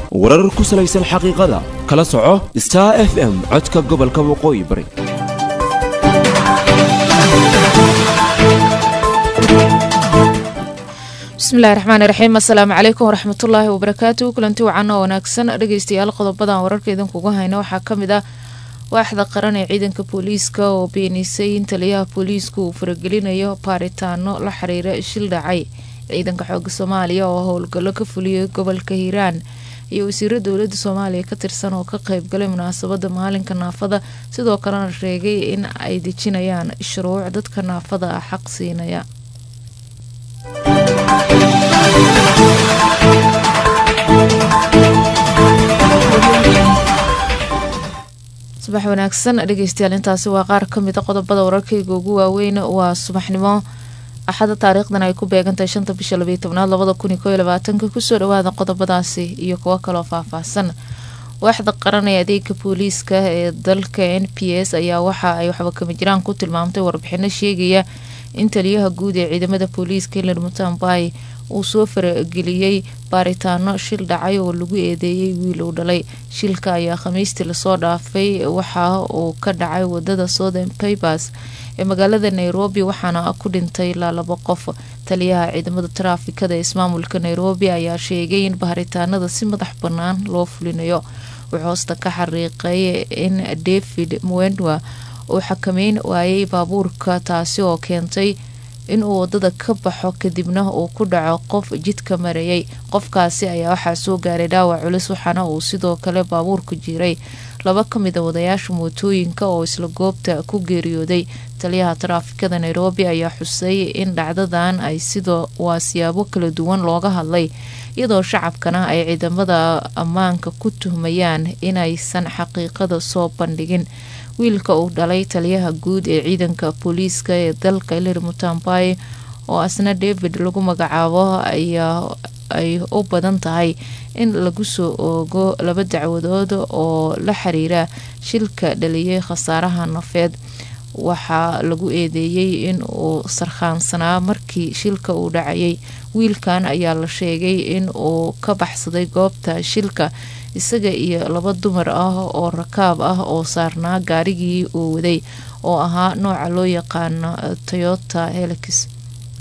warar ku salaysan xaqiiqada kala soco star f m codka gobolka waqooyi bari bismillahi raxmaani raxiim assalaamu calaykum waraxmatullaahi wabarakaatu kulanti wacan oo wanaagsan dhegeystayaal qodobadan wararka idinkugu hayna waxaa ka mid ah waaxda qaran ee ciidanka booliiska oo beenisay in taliyaha booliisku uu faragelinayo baaritaano la xiriira shil dhacay ciidanka xooga soomaaliya oo howlgallo ka fuliyay gobolka hiiraan iyo wasiiro dowlada soomaaliya ka tirsan oo ka qeybgalay munaasabada maalinka naafada sidoo kalena sheegay in ay dejinayaan shuruuc dadka naafada ah xaq siinaya subax wanaagsan dhegeystayaal intaasi waa qaar kamid a qodobada wararkayga ugu waaweyn waa subaxnimo axada taariikhdan ay ku beegantahay shanta bisha labayo tobnaad labada kun iyo koyo labaatanka kusoo dhawaada qodobadaasi iyo kuwo kaloo faahfaahsan waaxda qaran ee adeega booliiska ee dalka n p s ayaa waxa ay waxba kama jiraan ku tilmaamtay warbixino sheegaya in taliyaha guud ee ciidamada booliiska hilan mutambay uu soo farageliyey baaritaano shil dhacay oo lagu eedeeyey wiil uu dhalay shilka ayaa khamiistii lasoo dhaafay waxa uu ka dhacay wadada southern papers ee magaalada nairobi waxaana ku dhintay ilaa labo qof taliyaha ciidamada taraafikada ee ismaamulka nairobi ayaa sheegay in baaritaanada si madax bannaan loo fulinayo wuxuu hoosta ka xariiqay in david mwendwa uu xakameyn waayay baabuurka taasi oo keentay inuu wadada ka baxo kadibna uu ku dhaco qof jidka marayay qofkaasi ayaa waxaa soo gaaray dhaawac culus waxaana uu sidoo kale baabuurku jiray laba ka mid a wadayaasha mootooyinka oo isla goobta ku geeriyooday taliyaha taraafikada nairobi ayaa xusay in dhacdadan ay sidoo waa siyaabo kala duwan looga hadlay iyadoo shacabkana ay ciidamada ammaanka ku tuhmayaan inaysan xaqiiqada soo bandhigin wiilka uu dhalay taliyaha guud ee ciidanka booliiska ee dalka ilir mutambay oo asna david lagu magacaabo ayaa ay u badan tahay in lagu soo oogo laba dacwadood oo la xiriira shilka dhaliyay khasaaraha nafeed waxaa lagu eedeeyey in uu sarkhaansanaa markii shilka uu dhacayay wiilkan ayaa la sheegay in uu ka baxsaday goobta shilka isaga iyo laba dumar ah oo rakaab ah oo saarnaa gaarigii uu waday oo ahaa nooca loo yaqaano toyota helix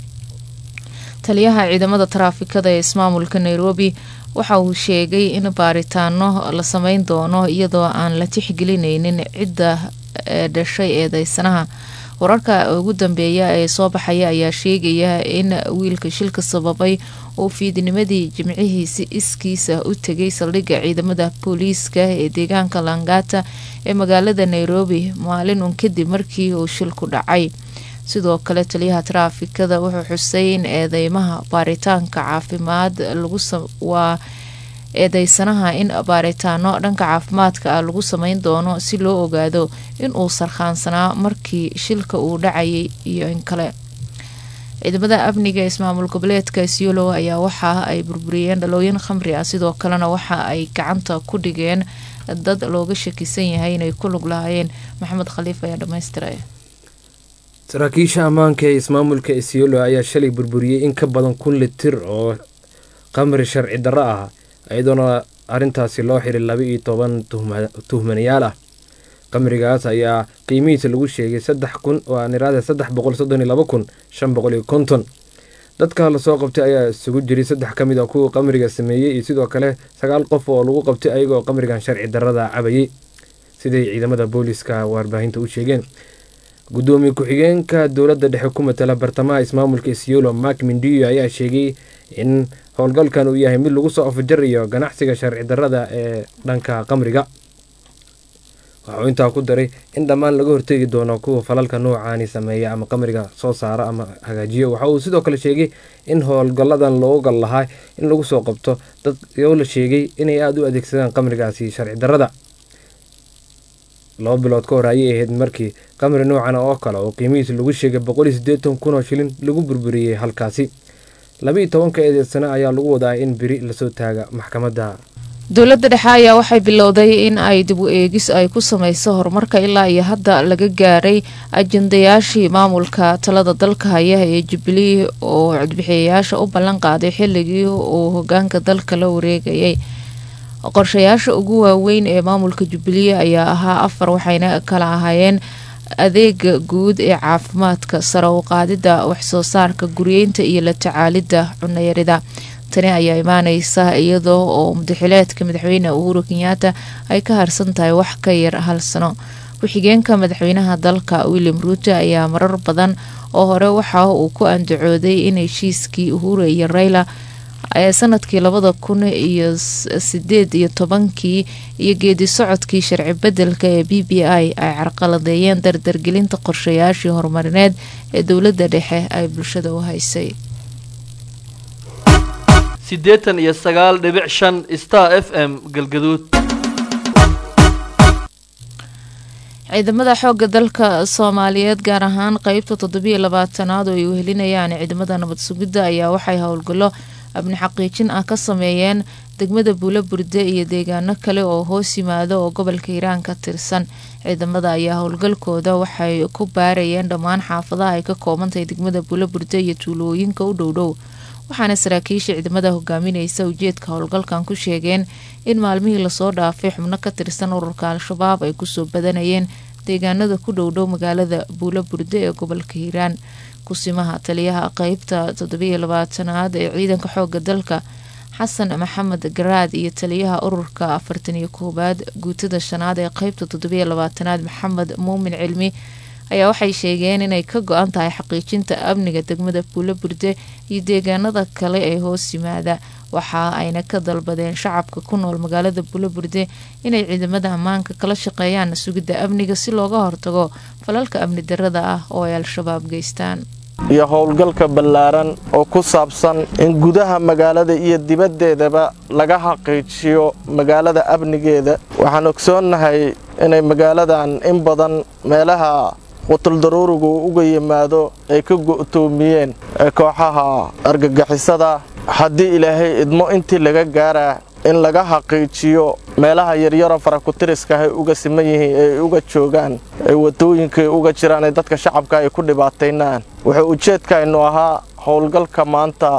taliyaha ciidamada taraafikada ee ismaamulka nairobi waxa uu sheegay in baaritaano la sameyn doono iyadoo aan la tixgelineynin cidda dhashay eedeysanaha wararka ugu dambeeya ee soo baxaya ayaa sheegaya in wiilka shilka sababay uu fiidnimadii jimcihiisi iskiisa u tegay saldhigga ciidamada booliiska ee deegaanka langata ee magaalada nairobi maalin un kadib markii uu shilku dhacay sidoo kale taliyaha taraafikada wuxuu xusay in eedeymaha baaritaanka caafimaad waa eedeysanaha in baaritaano dhanka caafimaadka ah lagu sameyn doono si loo ogaado inuu sarkhaansanaa markii shilka uu dhacayay iyo in kale ciidamada amniga ee ismaamul goboleedka isiolo ayaa waxa ay burburiyeen dhalooyin khamri ah sidoo kalena waxa ay gacanta ku dhigeen dad looga shakisan yahay inay ku lug lahaayeen maxamed khaliif ayaa dhammaystiray saraakiisha ammaanka ee ismaamulka isiolo ayaa shalay burburiyey in ka badan kun litir oo khamri sharci darro ah iyadoona arrintaasi loo xiray laba iyo toban tuhmanayaal ah qamrigaas ayaa qiimihiisa lagu sheegay saddex kun oo aan iraada saddex boqol soddon iyo laba kun shan boqol iyo konton dadka lasoo qabtay ayaa isugu jiray saddex ka mid a kuwa qamriga sameeyey iyo sidoo kale sagaal qof oo lagu qabtay ayagoo qamrigan sharci darrada cabayay siday ciidamada booliiska warbaahinta u sheegeen gudoomiye ku-xigeenka dowladda dhexe ku matala bartamaha ismaamulka isiolo mark mindiyo ayaa sheegay in howlgalkan uu yahay mid lagu soo afjarayo ganacsiga sharci darrada ee dhanka qamriga waxauu intaa ku daray in dhammaan laga hortegi doono kuwa falalka noocaani sameeya ama qamriga soo saara ama hagaajiyo waxa uu sidoo kale sheegay in howlgalladan loogu gal lahaa in lagu soo qabto dad oo la sheegay inay aada u adeegsadaan qamrigaasi sharci darrada laba bilood ka hor ayay ahayd markii qamri noocan oo kale oo qiimihiisa lagu sheegay boqol iyo siddeetan kun oo shilin lagu burburiyey halkaasi laba iyo tobanka eedeedsano ayaa lagu wadaa in beri lasoo taaga maxkamadda dowladda dhexe ayaa waxay bilowday in ay dib u eegis ay ku sameyso horumarka ilaa iyo hadda laga gaaray ajendayaashii maamulka talada dalka haya ee jubilee oo codbixiyayaasha u ballan qaaday xilligii uu hogaanka dalka la wareegayay qorshayaasha ugu waaweyn ee maamulka jubbaland ayaa ahaa afar waxayna kala ahaayeen adeega guud ee caafimaadka sare u qaadida waxsoo saarka guryeynta iyo la tacaalida cunayarida tani ayaa imaaneysa iyadoo oo mudaxileedka madaxweyne uhuru kenyaata ay ka harsan tahay wax ka yar hal sano ku-xigeenka madaxweynaha dalka william ruuto ayaa marar badan oo hore waxa uu ku andacooday in heshiiskii uhuru iyo rayla ee sanadkii labada kun iyo sideed iyo tobankii iyo geedi socodkii sharci bedelka ee b b i ay carqaladeeyeen dardargelinta qorshayaashii horumarineed ee dowladda dhexe ay bulshada u haysay siddeetan iyo sagaal dhibic shan star f m galgaduud ciidamada xooga dalka soomaaliyeed gaar ahaan qeybta toddobiyo labaatanaad oo ay wehelinayaan ciidamada nabad sugidda ayaa waxay howlgallo abni xaqiijin ah ka sameeyeen degmada buulo burde iyo deegaano kale oo hoos yimaada oo gobolka hiiraan ka tirsan ciidamada ayaa howlgalkooda waxay ku baarayeen dhammaan xaafadaha ay ka koobantahay degmada buulo burde iyo tuulooyinka u dhowdhow waxaana saraakiisha ciidamada hogaamineysa ujeedka howlgalkan ku sheegeen in maalmihii lasoo dhaafay xubno ka tirsan ururka al-shabaab ay kusoo badanayeen deegaanada ku dhowdhow magaalada buulo burde ee gobolka hiiraan kusimaha taliyaha qeybta toddobiyo labaatanaad ee ciidanka xooga dalka xasan maxamed garaad iyo taliyaha ururka afartan iyo koowaad guutada shanaad ee qeybta toddobiyo labaatanaad maxamed muumin cilmi ayaa waxay sheegeen inay ka go-an tahay xaqiijinta amniga degmada buulo burde iyo deegaanada kale ee hoos yimaada waxa ayna ka dalbadeen shacabka ku nool magaalada buulo burde inay ciidamada ammaanka kala shaqeeyaan sugidda amniga si looga hortago falalka amni darada ah oo ay al-shabaab geystaan iyo howlgalka ballaaran oo ku saabsan in gudaha magaalada iyo dibaddeedaba laga xaqiijiyo magaalada amnigeeda waxaan ogsoonnahay inay magaaladan in badan meelaha qutuldaruurigu uga yimaado ay ka go'toomiyeen kooxaha argagixisada haddii ilaahay idmo intii laga gaaraa in laga xaqiijiyo meelaha yaryaro farakutiriska ay uga siman yihiin ay uga joogaan ay wadooyinka uga jiraan ee dadka shacabka ay ku dhibaataynaan wuxuu ujeedkaynu ahaa howlgalka maanta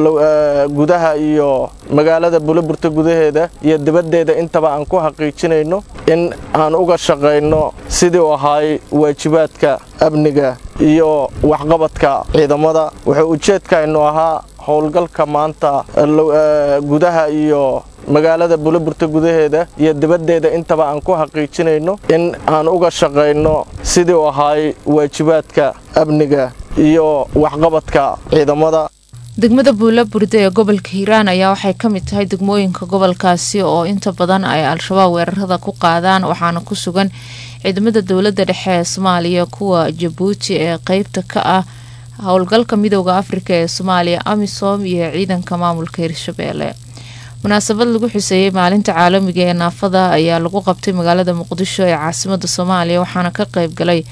gudaha iyo magaalada buloburta gudaheeda iyo dibaddeeda intaba aan ku xaqiijinayno in aan uga shaqayno sidii u ahaay waajibaadka amniga iyo waxqabadka ciidamada wuxuu ujeedkaynu ahaa howlgalka maanta gudaha iyo magaalada buloburta gudaheeda iyo dibaddeeda intaba aan ku xaqiijinayno in aan uga shaqayno sidii u ahaay waajibaadka amniga iyo waxqabadka ciidamada degmada buulo burde ee gobolka hiiraan ayaa waxay ka mid tahay degmooyinka gobolkaasi oo inta badan ay al-shabaab weerarada ku qaadaan waxaana ku sugan ciidamada dowladda dhexe ee soomaaliya kuwa jabuuti ee qeybta ka ah howlgalka midooda afrika ee soomaaliya amisom iyo ciidanka maamulka hirshabeelle munaasabad lagu xuseeyey maalinta caalamiga ee naafada ayaa lagu qabtay magaalada muqdisho ee caasimada soomaaliya waxaana ka qeyb galay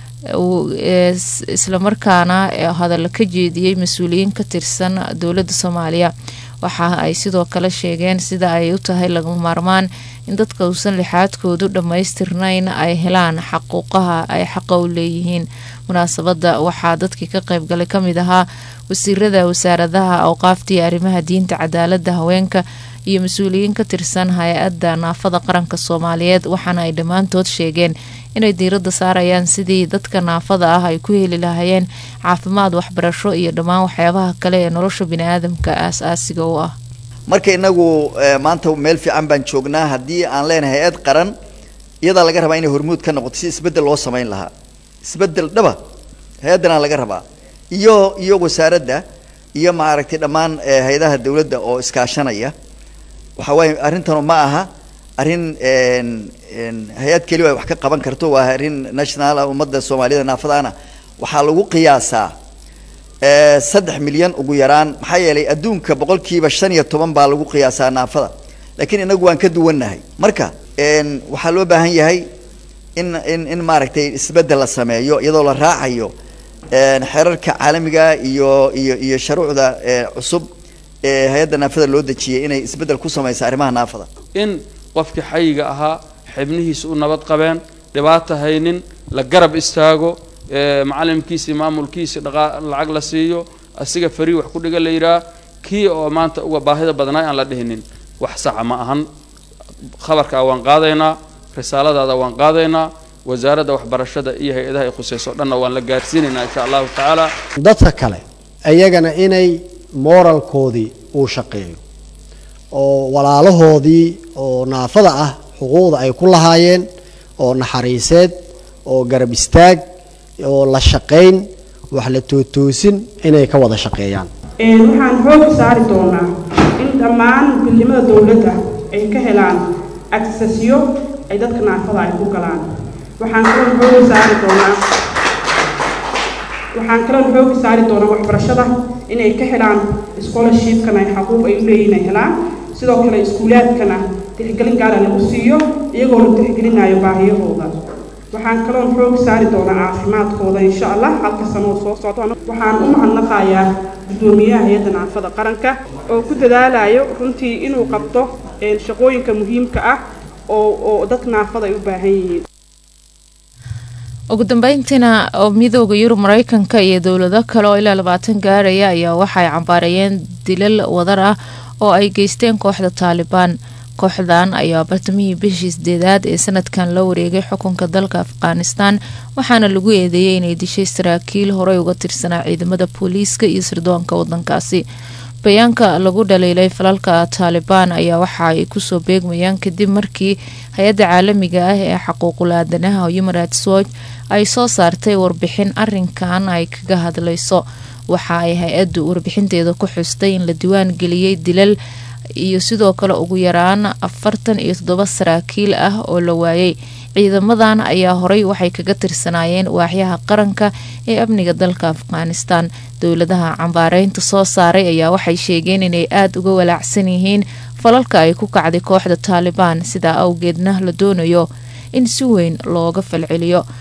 islamarkaana hadalla ka jeediyey mas-uuliyiin ka tirsan dowladda soomaaliya waxa ay sidoo kale sheegeen sida ay u tahay lagama maarmaan in dadka uusan lixaadkoodu dhammaystirnayn ay helaan xaquuqaha ay xaqa u leeyihiin munaasabada waxaa dadkii ka qeybgalay kamid ahaa wasiirada wasaaradaha awqaaftii arrimaha diinta cadaalada haweenka iyo mas-uuliyiin ka tirsan hay-adda naafada qaranka soomaaliyeed waxaana ay dhammaantood sheegeen inay diiradda saarayaan sidii dadka naafada ah ay ku heli lahaayeen caafimaad waxbarasho iyo dhammaan waxyaabaha kale ee nolosha biniaadamka aas-aasiga u ah marka inagu maanta meel fiican baan joognaa haddii aan leenahay hay-ad qaran iyadaa laga rabaa inay hormuud ka noqoto si isbeddel loo samayn lahaa isbeddel dhaba hay-addanaa laga rabaa iyo iyo wasaaradda iyo maaragtay dhammaan hay-adaha dawladda oo iskaashanaya waxa waaye arrintanu ma aha arrin hay-ad keliya ay wax ka qaban karto waa arrin nationala ummadda soomaaliyada naafadaana waxaa lagu qiyaasaa saddex milyan ugu yaraan maxaa yeelay adduunka boqolkiiba shan iyo toban baa lagu qiyaasaa naafada laakiin inagu waan ka duwannahay marka waxaa loo baahan yahay in in in maaragtay isbeddel la sameeyo iyadoo la raacayo xeerarka caalamiga iyo iyo iyo sharuucda cusub ee hay-adda naafada loo dejiyay inay isbeddel ku samaysa arrimaha naafada in qofkii xayiga ahaa xibnihiisa u nabad qabeen dhibaata haynin la garab istaago macalimkiisii maamulkiisii dhaqa lacag la siiyo asiga farii wax ku dhiga la yidhaah kii oo maanta uga baahida badnaa aan la dhihinin wax saxa ma ahan khabarkaa waan qaadaynaa risaaladaada waan qaadaynaa wasaaradda waxbarashada iyo hay-adaha ay khusayso dhanna waan la gaarsiinaynaa insha allahu tacaala dadka kale iyagana inay moralkoodii uu shaqeeyo oo walaalahoodii oo naafada ah xuquuqda ay ku lahaayeen oo naxariiseed oo garab istaag oo la shaqayn wax la tootoosin inay ka wada shaqeeyaan waxaan xoog saari doonaa in dhammaan gudnimada dowladda ay ka helaan agsasyo ay dadka naafada ay ku galaan waxaan kaloon xoogi saari doonaa waxaan kaloon xoogi saari doonaa waxbarashada inay ka helaan scholarshipkana ay xaquuq ay u leeyihin ay helaan sidoo kale iskuulaadkana tixgelin gaara lagu siiyo iyagoo la tixgelinayo baahiyahooda waxaan kaloon xoog saari doonaa caafimaadkooda insha allah halka sanoo soo socda waxaan u mahadnaqayaa guddoomiyaha hay-adda naafada qaranka oo ku dadaalayo runtii inuu qabto shaqooyinka muhiimka ah oo oo dadka naafada ay u baahan yihiin ugu dambeyntiina oo midooda yurub mareykanka iyo dowlado kale oo ilaa labaatan gaaraya ayaa waxaay cambaareeyeen dilal wadar ah oo ay geysteen kooxda taalibaan kooxdan ayaa bartamihii bishii sideedaad ee sanadkan la wareegay xukunka dalka afghanistan waxaana lagu eedeeyay inay dishay saraakiil horey uga tirsanaa ciidamada booliiska iyo sirdoonka wadankaasi bayaanka lagu dhaliilay falalka taalibaan ayaa waxa ay kusoo beegmayaan kadib markii hay-adda caalamiga ah ee xaquuqul aadanaha human rights watch ay soo saartay warbixin arinkan ay kaga hadlayso waxa ay hay-addu warbixinteeda ku xustay in la diwaan geliyey dilal iyo sidoo kale ugu yaraan afartan iyo toddoba saraakiil ah oo la waayay ciidamadan ayaa horey waxay kaga tirsanaayeen waaxyaha qaranka ee amniga dalka afghanistan dowladaha cambaareynta soo saaray ayaa waxay sheegeen inay aada uga walaacsan yihiin falalka ay ku kacday kooxda taalibaan sidaa awgeedna la doonayo in si weyn looga falceliyo